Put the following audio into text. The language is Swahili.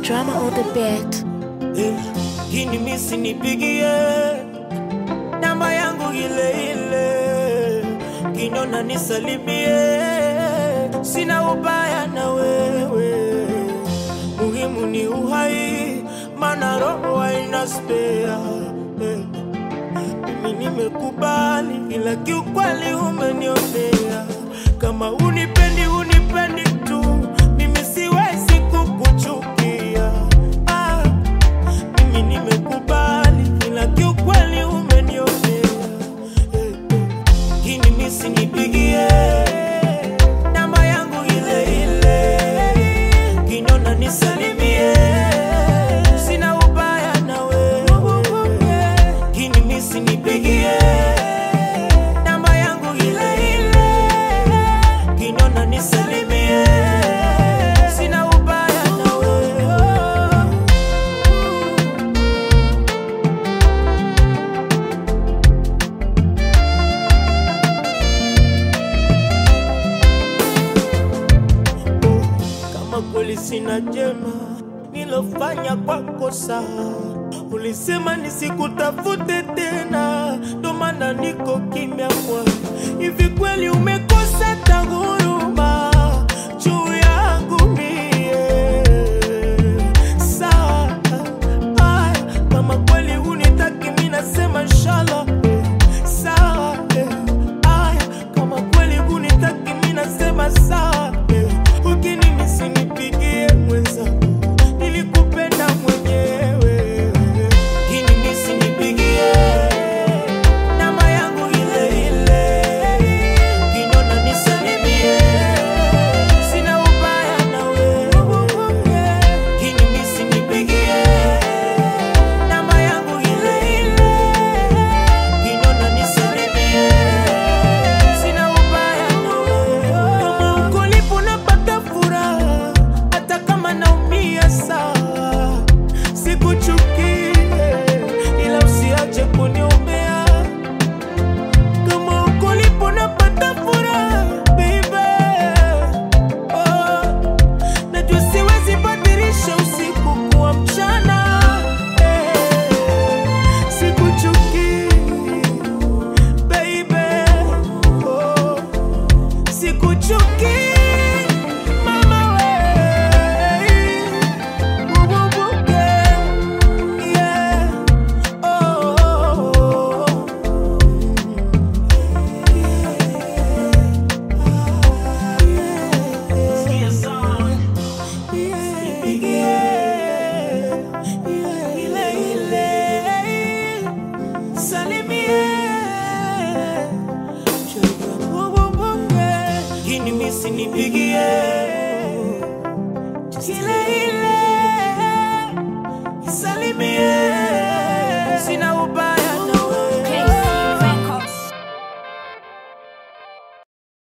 Drama on the beat. Eh, Kini misi nipigie namba yangu ile ile, kinona nisalimie, sina ubaya na wewe, muhimu ni uhai, mana roho haina spea. Eh, Mimi nimekubali, ila kiukweli umenionea, kama unipendi unipendi tu, mimi siwezi kukuchukia ah. Mimi nimekubali ila kiukweli umenionea Eh, eh. Kini misi nipigie namba yangu ile ile, kinona nisalimie, sina ubaya na wewe. Kini misi nipigie namba yangu ile ile, kinona nisalimie, sina ubaya na wewe. kama kweli sina jema nilofanya kwako sawa, ulisema nisikutafute tena, ndo maana niko kimya kwa hivi kweli